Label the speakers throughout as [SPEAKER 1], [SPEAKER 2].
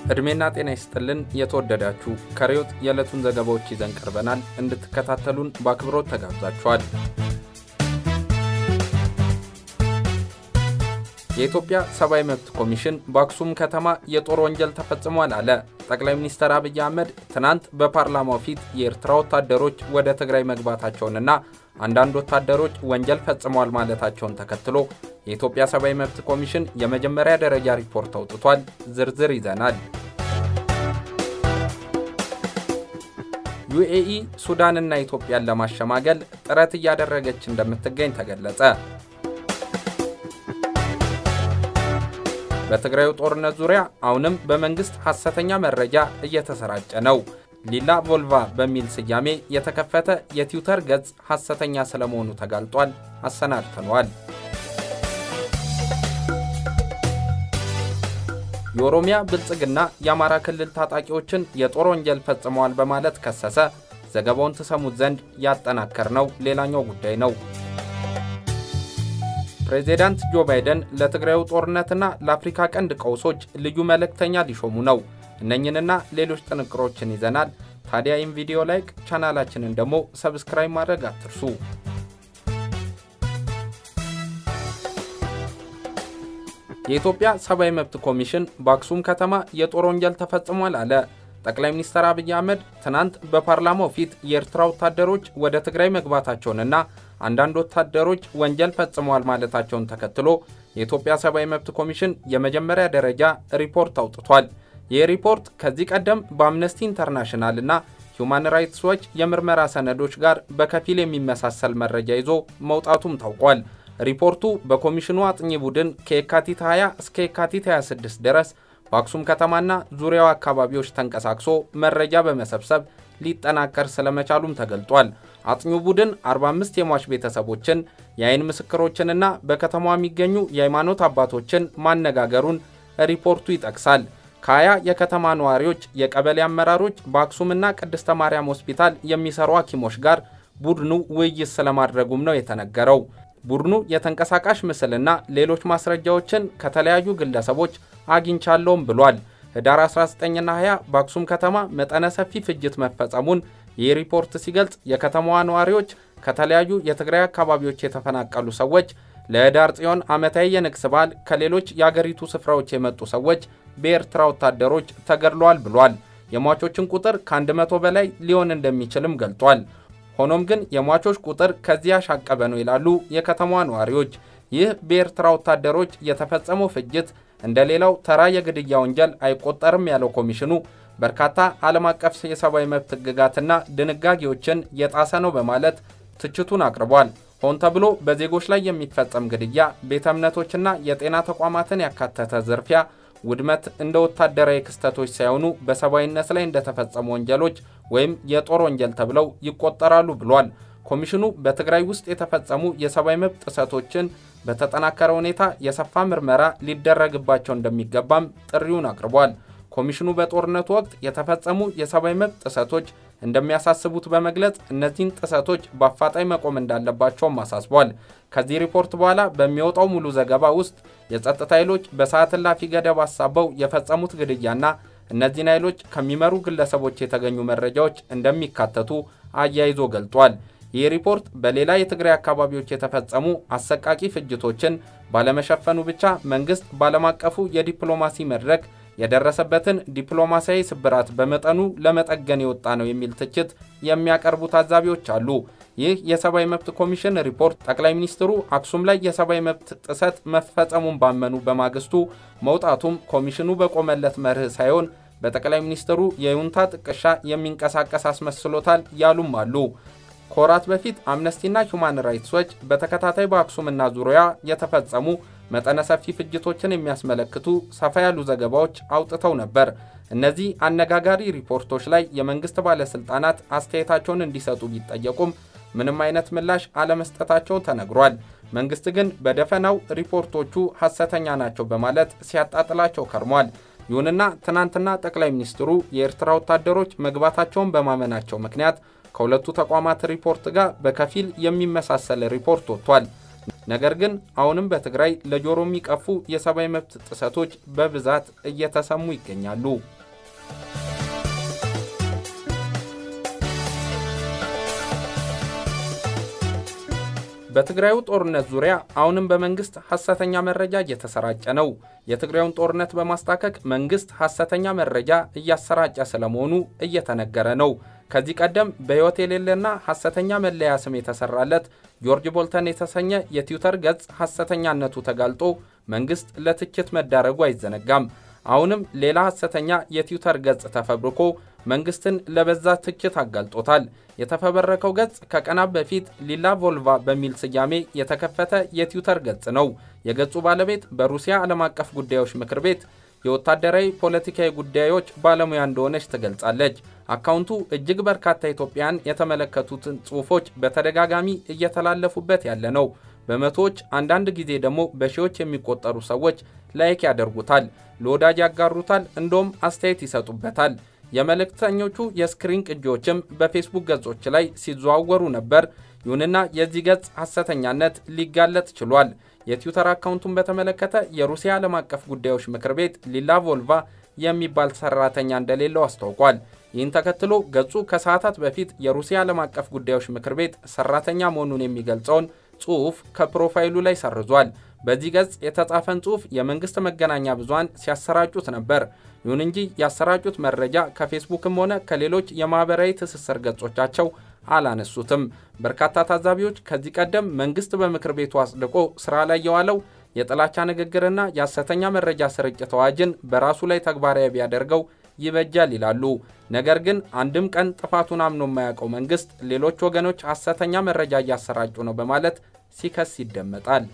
[SPEAKER 1] ዕድሜና ጤና ይስጥልን የተወደዳችሁ ከርዕዮት የዕለቱን ዘገባዎች ይዘን ቀርበናል። እንድትከታተሉን በአክብሮት ተጋብዛችኋል። የኢትዮጵያ ሰብአዊ መብት ኮሚሽን በአክሱም ከተማ የጦር ወንጀል ተፈጽሟል አለ። ጠቅላይ ሚኒስትር አብይ አህመድ ትናንት በፓርላማው ፊት የኤርትራ ወታደሮች ወደ ትግራይ መግባታቸውንና አንዳንድ ወታደሮች ወንጀል ፈጽመዋል ማለታቸውን ተከትሎ የኢትዮጵያ ሰብአዊ መብት ኮሚሽን የመጀመሪያ ደረጃ ሪፖርት አውጥቷል። ዝርዝር ይዘናል። ዩኤኢ ሱዳንና ኢትዮጵያን ለማሸማገል ጥረት እያደረገች እንደምትገኝ ተገለጸ። በትግራዩ ጦርነት ዙሪያ አሁንም በመንግስት ሐሰተኛ መረጃ እየተሰራጨ ነው። ሊላ ቮልቫ በሚል ስያሜ የተከፈተ የትዊተር ገጽ ሐሰተኛ ስለመሆኑ ተጋልጧል። አሰናድተነዋል። የኦሮሚያ ብልጽግና የአማራ ክልል ታጣቂዎችን የጦር ወንጀል ፈጽመዋል በማለት ከሰሰ። ዘገባውን ትሰሙት ዘንድ ያጠናከርነው ሌላኛው ጉዳይ ነው። ፕሬዚዳንት ጆ ባይደን ለትግራዩ ጦርነትና ለአፍሪካ ቀንድ ቀውሶች ልዩ መልእክተኛ ሊሾሙ ነው። እነኝንና ሌሎች ጥንቅሮችን ይዘናል። ታዲያ ይህም ቪዲዮ ላይክ፣ ቻናላችንን ደግሞ ሰብስክራይብ ማድረግ አትርሱ። የኢትዮጵያ ሰብአዊ መብት ኮሚሽን በአክሱም ከተማ የጦር ወንጀል ተፈጽሟል አለ። ጠቅላይ ሚኒስትር አብይ አህመድ ትናንት በፓርላማው ፊት የኤርትራ ወታደሮች ወደ ትግራይ መግባታቸውንና አንዳንድ ወታደሮች ወንጀል ፈጽመዋል ማለታቸውን ተከትሎ የኢትዮጵያ ሰብአዊ መብት ኮሚሽን የመጀመሪያ ደረጃ ሪፖርት አውጥቷል። ይህ ሪፖርት ከዚህ ቀደም በአምነስቲ ኢንተርናሽናል እና ሁማን ራይትስ ዎች የምርመራ ሰነዶች ጋር በከፊል የሚመሳሰል መረጃ ይዞ መውጣቱም ታውቋል። ሪፖርቱ በኮሚሽኑ አጥኚ ቡድን ከየካቲት 20 እስከ የካቲት 26 ድረስ በአክሱም ከተማና ዙሪያው አካባቢዎች ተንቀሳቅሶ መረጃ በመሰብሰብ ሊጠናከር ስለመቻሉም ተገልጧል። አጥኚው ቡድን 45 የሟች ቤተሰቦችን፣ የአይን ምስክሮችንና በከተማዋ የሚገኙ የሃይማኖት አባቶችን ማነጋገሩን ሪፖርቱ ይጠቅሳል። ከሀያ የከተማ ነዋሪዎች፣ የቀበሌ አመራሮች፣ በአክሱምና ቅድስተ ማርያም ሆስፒታል የሚሰሩ ሐኪሞች ጋር ቡድኑ ውይይት ስለማድረጉም ነው የተነገረው። ቡድኑ የተንቀሳቃሽ ምስልና ሌሎች ማስረጃዎችን ከተለያዩ ግለሰቦች አግኝቻለሁም ብሏል። ህዳር 19ና 20 በአክሱም ከተማ መጠነ ሰፊ ፍጅት መፈጸሙን ይህ ሪፖርት ሲገልጽ የከተማዋ ነዋሪዎች፣ ከተለያዩ የትግራይ አካባቢዎች የተፈናቀሉ ሰዎች፣ ለህዳር ጽዮን ዓመታዊ የንግስ በዓል ከሌሎች የአገሪቱ ስፍራዎች የመጡ ሰዎች በኤርትራ ወታደሮች ተገድለዋል ብሏል። የሟቾችን ቁጥር ከ100 በላይ ሊሆን እንደሚችልም ገልጧል። ሆኖም ግን የሟቾች ቁጥር ከዚህ ያሻቀበ ነው ይላሉ የከተማዋ ነዋሪዎች። ይህ በኤርትራ ወታደሮች የተፈጸመው ፍጅት እንደ ሌላው ተራ የግድያ ወንጀል አይቆጠርም ያለው ኮሚሽኑ በርካታ ዓለም አቀፍ የሰብአዊ መብት ሕግጋትና ድንጋጌዎችን የጣሰ ነው በማለት ትችቱን አቅርቧል። ሆን ተብሎ በዜጎች ላይ የሚፈጸም ግድያ፣ ቤተ እምነቶችና የጤና ተቋማትን ያካተተ ዝርፊያ፣ ውድመት እንደ ወታደራዊ ክስተቶች ሳይሆኑ በሰብአዊነት ላይ እንደተፈጸሙ ወንጀሎች ወይም የጦር ወንጀል ተብለው ይቆጠራሉ ብሏል። ኮሚሽኑ በትግራይ ውስጥ የተፈጸሙ የሰብአዊ መብት ጥሰቶችን በተጠናከረ ሁኔታ የሰፋ ምርመራ ሊደረግባቸው እንደሚገባም ጥሪውን አቅርቧል። ኮሚሽኑ በጦርነቱ ወቅት የተፈጸሙ የሰብአዊ መብት ጥሰቶች እንደሚያሳስቡት በመግለጽ እነዚህን ጥሰቶች በአፋጣኝ መቆም እንዳለባቸውም አሳስቧል። ከዚህ ሪፖርት በኋላ በሚወጣው ሙሉ ዘገባ ውስጥ የጸጥታ ኃይሎች በሰዓት እላፊ ገደብ አሳበው የፈጸሙት ግድያና እነዚህን ኃይሎች ከሚመሩ ግለሰቦች የተገኙ መረጃዎች እንደሚካተቱ አያይዞ ገልጧል። ይህ ሪፖርት በሌላ የትግራይ አካባቢዎች የተፈጸሙ አሰቃቂ ፍጅቶችን ባለመሸፈኑ ብቻ መንግስት ባለም አቀፉ የዲፕሎማሲ መድረክ የደረሰበትን ዲፕሎማሲያዊ ስብራት በመጠኑ ለመጠገን የወጣ ነው የሚል ትችት የሚያቀርቡ ታዛቢዎች አሉ። ይህ የሰብአዊ መብት ኮሚሽን ሪፖርት ጠቅላይ ሚኒስትሩ አክሱም ላይ የሰብአዊ መብት ጥሰት መፈጸሙን ባመኑ በማግስቱ መውጣቱም ኮሚሽኑ በቆመለት መርህ ሳይሆን በጠቅላይ ሚኒስትሩ የዩንታ ጥቅሻ የሚንቀሳቀስ አስመስሎታል ያሉም አሉ። ከወራት በፊት አምነስቲና ሁማን ራይትስ ዎች በተከታታይ በአክሱምና ዙሪያ የተፈጸሙ መጠነ ሰፊ ፍጅቶችን የሚያስመለክቱ ሰፋ ያሉ ዘገባዎች አውጥተው ነበር። እነዚህ አነጋጋሪ ሪፖርቶች ላይ የመንግስት ባለስልጣናት አስተያየታቸውን እንዲሰጡ ቢጠየቁም ምንም አይነት ምላሽ አለመስጠታቸው ተነግሯል። መንግስት ግን በደፈናው ሪፖርቶቹ ሐሰተኛ ናቸው በማለት ሲያጣጥላቸው ከርሟል። ይሁንና ትናንትና ጠቅላይ ሚኒስትሩ የኤርትራ ወታደሮች መግባታቸውን በማመናቸው ምክንያት ከሁለቱ ተቋማት ሪፖርት ጋር በከፊል የሚመሳሰል ሪፖርት ወጥቷል። ነገር ግን አሁንም በትግራይ ለጆሮ የሚቀፉ የሰብአዊ መብት ጥሰቶች በብዛት እየተሰሙ ይገኛሉ። በትግራዩ ጦርነት ዙሪያ አሁንም በመንግስት ሐሰተኛ መረጃ እየተሰራጨ ነው። የትግራዩን ጦርነት በማስታከክ መንግስት ሐሰተኛ መረጃ እያሰራጨ ስለመሆኑ እየተነገረ ነው። ከዚህ ቀደም በሕይወት የሌለና ሐሰተኛ መለያ ስም የተሰራለት ጆርጅ ቦልተን የተሰኘ የትዊተር ገጽ ሐሰተኛነቱ ተጋልጦ መንግስት ለትችት መዳረጉ አይዘነጋም። አሁንም ሌላ ሐሰተኛ የትዊተር ገጽ ተፈብርኮ መንግስትን ለበዛ ትችት አጋልጦታል። የተፈበረከው ገጽ ከቀናት በፊት ሊላ ቮልቫ በሚል ስያሜ የተከፈተ የትዊተር ገጽ ነው። የገጹ ባለቤት በሩሲያ ዓለም አቀፍ ጉዳዮች ምክር ቤት የወታደራዊ ፖለቲካዊ ጉዳዮች ባለሙያ እንደሆነች ትገልጻለች። አካውንቱ እጅግ በርካታ ኢትዮጵያን የተመለከቱትን ጽሑፎች በተደጋጋሚ እየተላለፉበት ያለ ነው። በመቶዎች አንዳንድ ጊዜ ደግሞ በሺዎች የሚቆጠሩ ሰዎች ላይክ ያደርጉታል፣ ለወዳጅ ያጋሩታል፣ እንደውም አስተያየት ይሰጡበታል። የመልእክተኞቹ የስክሪን ቅጂዎችም በፌስቡክ ገጾች ላይ ሲዘዋወሩ ነበር። ይሁንና የዚህ ገጽ ሐሰተኛነት ሊጋለጥ ችሏል። የትዊተር አካውንቱን በተመለከተ የሩሲያ ዓለም አቀፍ ጉዳዮች ምክር ቤት ሊላ ቮልቫ የሚባል ሰራተኛ እንደሌለው አስታውቋል። ይህን ተከትሎ ገጹ ከሰዓታት በፊት የሩሲያ ዓለም አቀፍ ጉዳዮች ምክር ቤት ሰራተኛ መሆኑን የሚገልጸውን ጽሑፍ ከፕሮፋይሉ ላይ ሰርዟል። በዚህ ገጽ የተጻፈን ጽሑፍ የመንግስት መገናኛ ብዙሃን ሲያሰራጩት ነበር። ይሁን እንጂ ያሰራጩት መረጃ ከፌስቡክም ሆነ ከሌሎች የማኅበራዊ ትስስር ገጾቻቸው አላነሱትም። በርካታ ታዛቢዎች ከዚህ ቀደም መንግስት በምክር ቤቱ አጽድቆ ስራ ላይ የዋለው የጥላቻ ንግግርና የሐሰተኛ መረጃ ስርጭት አዋጅን በራሱ ላይ ተግባራዊ ቢያደርገው ይበጃል ይላሉ። ነገር ግን አንድም ቀን ጥፋቱን አምኖ የማያውቀው መንግስት ሌሎች ወገኖች ሐሰተኛ መረጃ እያሰራጩ ነው በማለት ሲከስ ይደመጣል።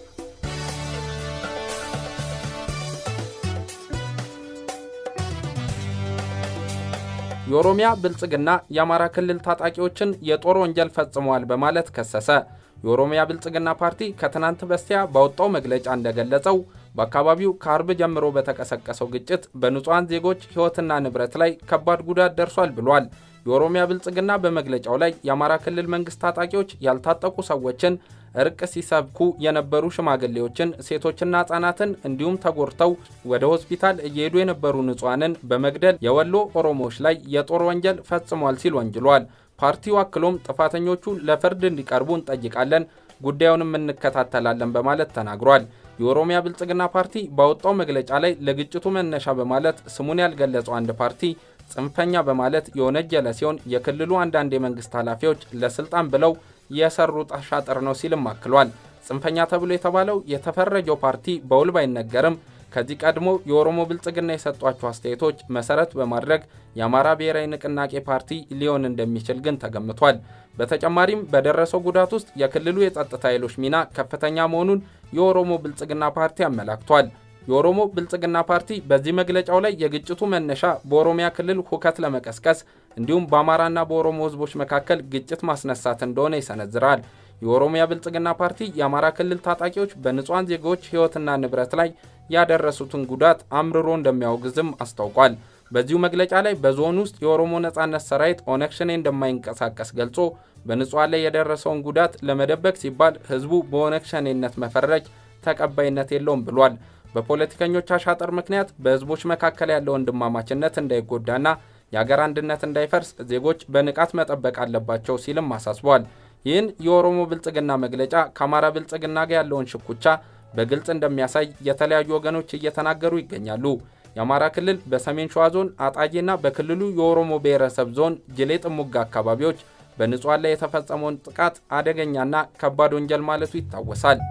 [SPEAKER 1] የኦሮሚያ ብልጽግና የአማራ ክልል ታጣቂዎችን የጦር ወንጀል ፈጽመዋል በማለት ከሰሰ። የኦሮሚያ ብልጽግና ፓርቲ ከትናንት በስቲያ ባወጣው መግለጫ እንደገለጸው በአካባቢው ከአርብ ጀምሮ በተቀሰቀሰው ግጭት በንጹሐን ዜጎች ሕይወትና ንብረት ላይ ከባድ ጉዳት ደርሷል ብሏል። የኦሮሚያ ብልጽግና በመግለጫው ላይ የአማራ ክልል መንግስት ታጣቂዎች ያልታጠቁ ሰዎችን እርቅ ሲሰብኩ የነበሩ ሽማግሌዎችን፣ ሴቶችና ህጻናትን እንዲሁም ተጎድተው ወደ ሆስፒታል እየሄዱ የነበሩ ንጹሐንን በመግደል የወሎ ኦሮሞዎች ላይ የጦር ወንጀል ፈጽሟል ሲል ወንጅሏል። ፓርቲው አክሎም ጥፋተኞቹ ለፍርድ እንዲቀርቡ እንጠይቃለን፣ ጉዳዩንም እንከታተላለን በማለት ተናግሯል። የኦሮሚያ ብልጽግና ፓርቲ ባወጣው መግለጫ ላይ ለግጭቱ መነሻ በማለት ስሙን ያልገለጸው አንድ ፓርቲ ጽንፈኛ በማለት የወነጀለ ሲሆን የክልሉ አንዳንድ የመንግስት ኃላፊዎች ለስልጣን ብለው የሰሩት አሻጥር ነው ሲልም አክሏል። ጽንፈኛ ተብሎ የተባለው የተፈረጀው ፓርቲ በውል ባይነገርም ከዚህ ቀድሞ የኦሮሞ ብልጽግና የሰጧቸው አስተያየቶች መሰረት በማድረግ የአማራ ብሔራዊ ንቅናቄ ፓርቲ ሊሆን እንደሚችል ግን ተገምቷል። በተጨማሪም በደረሰው ጉዳት ውስጥ የክልሉ የጸጥታ ኃይሎች ሚና ከፍተኛ መሆኑን የኦሮሞ ብልጽግና ፓርቲ አመላክቷል። የኦሮሞ ብልጽግና ፓርቲ በዚህ መግለጫው ላይ የግጭቱ መነሻ በኦሮሚያ ክልል ሁከት ለመቀስቀስ እንዲሁም በአማራና በኦሮሞ ሕዝቦች መካከል ግጭት ማስነሳት እንደሆነ ይሰነዝራል። የኦሮሚያ ብልጽግና ፓርቲ የአማራ ክልል ታጣቂዎች በንጹሐን ዜጎች ሕይወትና ንብረት ላይ ያደረሱትን ጉዳት አምርሮ እንደሚያወግዝም አስታውቋል። በዚሁ መግለጫ ላይ በዞን ውስጥ የኦሮሞ ነጻነት ሰራዊት ኦነግ ሸኔ እንደማይንቀሳቀስ ገልጾ በንጹሐን ላይ የደረሰውን ጉዳት ለመደበቅ ሲባል ህዝቡ በኦነግ ሸኔነት መፈረጅ ተቀባይነት የለውም ብሏል። በፖለቲከኞች አሻጥር ምክንያት በህዝቦች መካከል ያለው ወንድማማችነት እንዳይጎዳና የአገር አንድነት እንዳይፈርስ ዜጎች በንቃት መጠበቅ አለባቸው ሲልም አሳስቧል። ይህን የኦሮሞ ብልጽግና መግለጫ ከአማራ ብልጽግና ጋር ያለውን ሽኩቻ በግልጽ እንደሚያሳይ የተለያዩ ወገኖች እየተናገሩ ይገኛሉ። የአማራ ክልል በሰሜን ሸዋ ዞን አጣዬና በክልሉ የኦሮሞ ብሔረሰብ ዞን ጅሌ ጥሙጋ አካባቢዎች በንጹሐን ላይ የተፈጸመውን ጥቃት አደገኛና ከባድ ወንጀል ማለቱ ይታወሳል።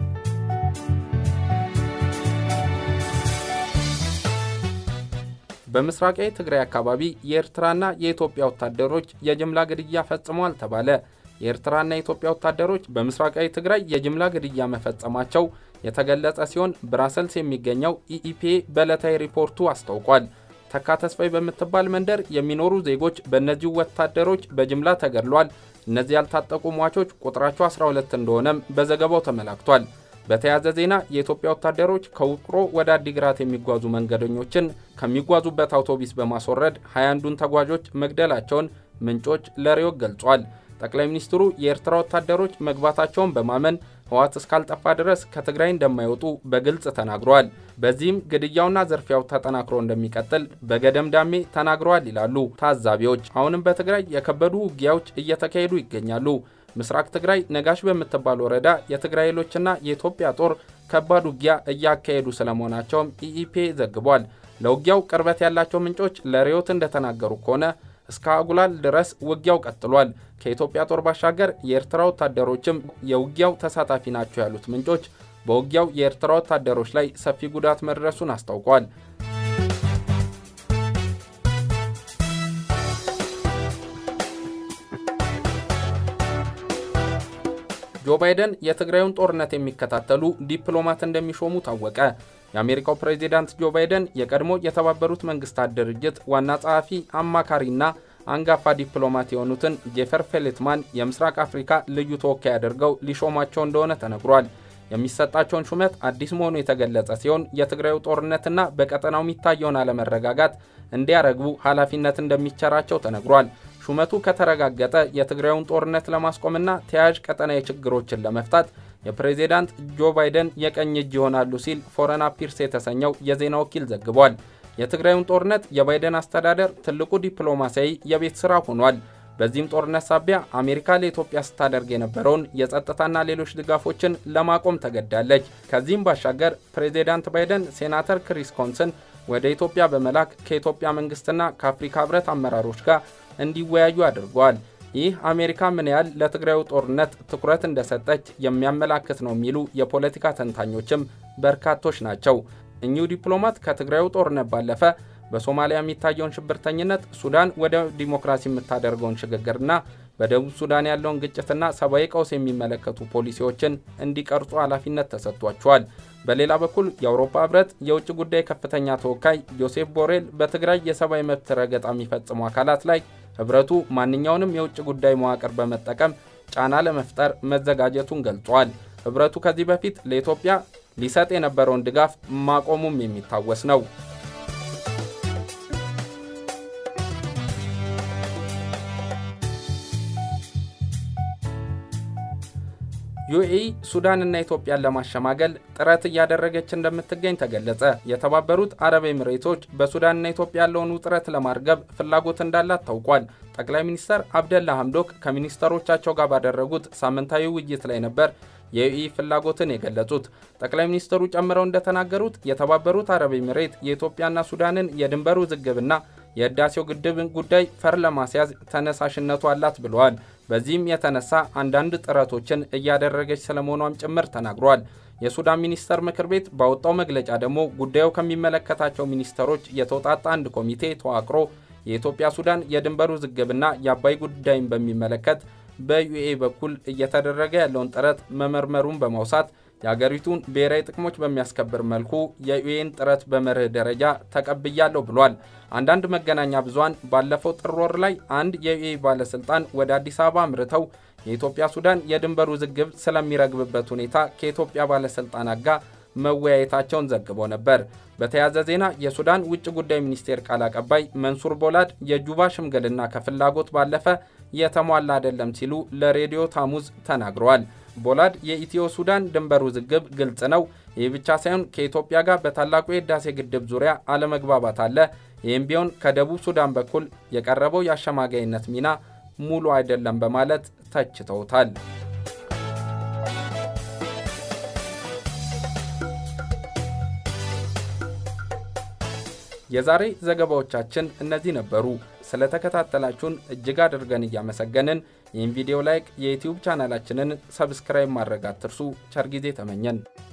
[SPEAKER 1] በምስራቃዊ ትግራይ አካባቢ የኤርትራና የኢትዮጵያ ወታደሮች የጅምላ ግድያ ፈጽመዋል ተባለ። የኤርትራና የኢትዮጵያ ወታደሮች በምስራቃዊ ትግራይ የጅምላ ግድያ መፈጸማቸው የተገለጸ ሲሆን ብራሰልስ የሚገኘው ኢኢፒኤ በዕለታዊ ሪፖርቱ አስታውቋል። ተካ ተስፋይ በምትባል መንደር የሚኖሩ ዜጎች በእነዚሁ ወታደሮች በጅምላ ተገድሏል። እነዚህ ያልታጠቁ ሟቾች ቁጥራቸው 12 እንደሆነም በዘገባው ተመላክቷል። በተያያዘ ዜና የኢትዮጵያ ወታደሮች ከውቅሮ ወደ አዲግራት የሚጓዙ መንገደኞችን ከሚጓዙበት አውቶቡስ በማስወረድ 21ዱን ተጓዦች መግደላቸውን ምንጮች ለሬዮ ገልጿል። ጠቅላይ ሚኒስትሩ የኤርትራ ወታደሮች መግባታቸውን በማመን ህወሓት እስካልጠፋ ድረስ ከትግራይ እንደማይወጡ በግልጽ ተናግረዋል። በዚህም ግድያውና ዝርፊያው ተጠናክሮ እንደሚቀጥል በገደምዳሜ ተናግረዋል ይላሉ ታዛቢዎች። አሁንም በትግራይ የከበዱ ውጊያዎች እየተካሄዱ ይገኛሉ። ምስራቅ ትግራይ ነጋሽ በምትባል ወረዳ የትግራይ ኃይሎችና የኢትዮጵያ ጦር ከባድ ውጊያ እያካሄዱ ስለመሆናቸውም ኢኢፒ ዘግቧል። ለውጊያው ቅርበት ያላቸው ምንጮች ለሪዮት እንደተናገሩ ከሆነ እስከ አጉላል ድረስ ውጊያው ቀጥሏል። ከኢትዮጵያ ጦር ባሻገር የኤርትራ ወታደሮችም የውጊያው ተሳታፊ ናቸው ያሉት ምንጮች በውጊያው የኤርትራ ወታደሮች ላይ ሰፊ ጉዳት መድረሱን አስታውቋል። ጆ ባይደን የትግራዩን ጦርነት የሚከታተሉ ዲፕሎማት እንደሚሾሙ ታወቀ። የአሜሪካው ፕሬዚዳንት ጆ ባይደን የቀድሞ የተባበሩት መንግስታት ድርጅት ዋና ጸሐፊ አማካሪና አንጋፋ ዲፕሎማት የሆኑትን ጄፈር ፌሌትማን የምስራቅ አፍሪካ ልዩ ተወካይ አድርገው ሊሾሟቸው እንደሆነ ተነግሯል። የሚሰጣቸውን ሹመት አዲስ መሆኑ የተገለጸ ሲሆን የትግራዩ ጦርነትና በቀጠናው የሚታየውን አለመረጋጋት እንዲያረግቡ ኃላፊነት እንደሚቸራቸው ተነግሯል። ሹመቱ ከተረጋገጠ የትግራዩን ጦርነት ለማስቆምና ተያያዥ ቀጠናዊ ችግሮችን ለመፍታት የፕሬዚዳንት ጆ ባይደን የቀኝ እጅ ይሆናሉ ሲል ፎረን አፊርስ የተሰኘው የዜና ወኪል ዘግቧል። የትግራዩን ጦርነት የባይደን አስተዳደር ትልቁ ዲፕሎማሲያዊ የቤት ሥራ ሆኗል። በዚህም ጦርነት ሳቢያ አሜሪካ ለኢትዮጵያ ስታደርግ የነበረውን የጸጥታና ሌሎች ድጋፎችን ለማቆም ተገዳለች። ከዚህም ባሻገር ፕሬዚዳንት ባይደን ሴናተር ክሪስ ኮንስን ወደ ኢትዮጵያ በመላክ ከኢትዮጵያ መንግስትና ከአፍሪካ ህብረት አመራሮች ጋር እንዲወያዩ አድርገዋል። ይህ አሜሪካ ምን ያህል ለትግራዩ ጦርነት ትኩረት እንደሰጠች የሚያመላክት ነው የሚሉ የፖለቲካ ተንታኞችም በርካቶች ናቸው። እኚሁ ዲፕሎማት ከትግራዩ ጦርነት ባለፈ በሶማሊያ የሚታየውን ሽብርተኝነት፣ ሱዳን ወደ ዲሞክራሲ የምታደርገውን ሽግግርና በደቡብ ሱዳን ያለውን ግጭትና ሰብአዊ ቀውስ የሚመለከቱ ፖሊሲዎችን እንዲቀርጹ ኃላፊነት ተሰጥቷቸዋል። በሌላ በኩል የአውሮፓ ህብረት የውጭ ጉዳይ ከፍተኛ ተወካይ ጆሴፍ ቦሬል በትግራይ የሰብአዊ መብት ረገጣ የሚፈጽሙ አካላት ላይ ህብረቱ ማንኛውንም የውጭ ጉዳይ መዋቅር በመጠቀም ጫና ለመፍጠር መዘጋጀቱን ገልጿል። ህብረቱ ከዚህ በፊት ለኢትዮጵያ ሊሰጥ የነበረውን ድጋፍ ማቆሙም የሚታወስ ነው። ዩኤኢ ሱዳንና ኢትዮጵያን ለማሸማገል ጥረት እያደረገች እንደምትገኝ ተገለጸ። የተባበሩት አረብ ኤምሬቶች በሱዳንና ኢትዮጵያ ያለውን ውጥረት ለማርገብ ፍላጎት እንዳላት ታውቋል። ጠቅላይ ሚኒስትር አብደላ ሐምዶክ ከሚኒስተሮቻቸው ጋር ባደረጉት ሳምንታዊ ውይይት ላይ ነበር የዩኤኢ ፍላጎትን የገለጹት። ጠቅላይ ሚኒስትሩ ጨምረው እንደተናገሩት የተባበሩት አረብ ኤምሬት የኢትዮጵያና ሱዳንን የድንበር ውዝግብና የህዳሴው ግድብን ጉዳይ ፈር ለማስያዝ ተነሳሽነቱ አላት ብለዋል። በዚህም የተነሳ አንዳንድ ጥረቶችን እያደረገች ስለመሆኗም ጭምር ተናግሯል። የሱዳን ሚኒስተር ምክር ቤት ባወጣው መግለጫ ደግሞ ጉዳዩ ከሚመለከታቸው ሚኒስተሮች የተውጣጣ አንድ ኮሚቴ ተዋቅሮ የኢትዮጵያ ሱዳን የድንበር ውዝግብና የአባይ ጉዳይን በሚመለከት በዩኤ በኩል እየተደረገ ያለውን ጥረት መመርመሩን በማውሳት የአገሪቱን ብሔራዊ ጥቅሞች በሚያስከብር መልኩ የዩኤን ጥረት በመርህ ደረጃ ተቀብያለሁ ብሏል። አንዳንድ መገናኛ ብዙሃን ባለፈው ጥር ወር ላይ አንድ የዩኤ ባለስልጣን ወደ አዲስ አበባ አምርተው የኢትዮጵያ ሱዳን የድንበር ውዝግብ ስለሚረግብበት ሁኔታ ከኢትዮጵያ ባለስልጣናት ጋር መወያየታቸውን ዘግቦ ነበር። በተያያዘ ዜና የሱዳን ውጭ ጉዳይ ሚኒስቴር ቃል አቀባይ መንሱር ቦላድ የጁባ ሽምግልና ከፍላጎት ባለፈ የተሟላ አይደለም ሲሉ ለሬዲዮ ታሙዝ ተናግረዋል። ቦላድ የኢትዮ ሱዳን ድንበር ውዝግብ ግልጽ ነው፣ ይህ ብቻ ሳይሆን ከኢትዮጵያ ጋር በታላቁ የህዳሴ ግድብ ዙሪያ አለመግባባት አለ። ይህም ቢሆን ከደቡብ ሱዳን በኩል የቀረበው የአሸማጋይነት ሚና ሙሉ አይደለም በማለት ተችተውታል። የዛሬ ዘገባዎቻችን እነዚህ ነበሩ። ስለተከታተላችሁን እጅግ አድርገን እያመሰገንን ይህን ቪዲዮ ላይክ፣ የዩትዩብ ቻናላችንን ሰብስክራይብ ማድረግ አትርሱ። ቸር ጊዜ ተመኘን።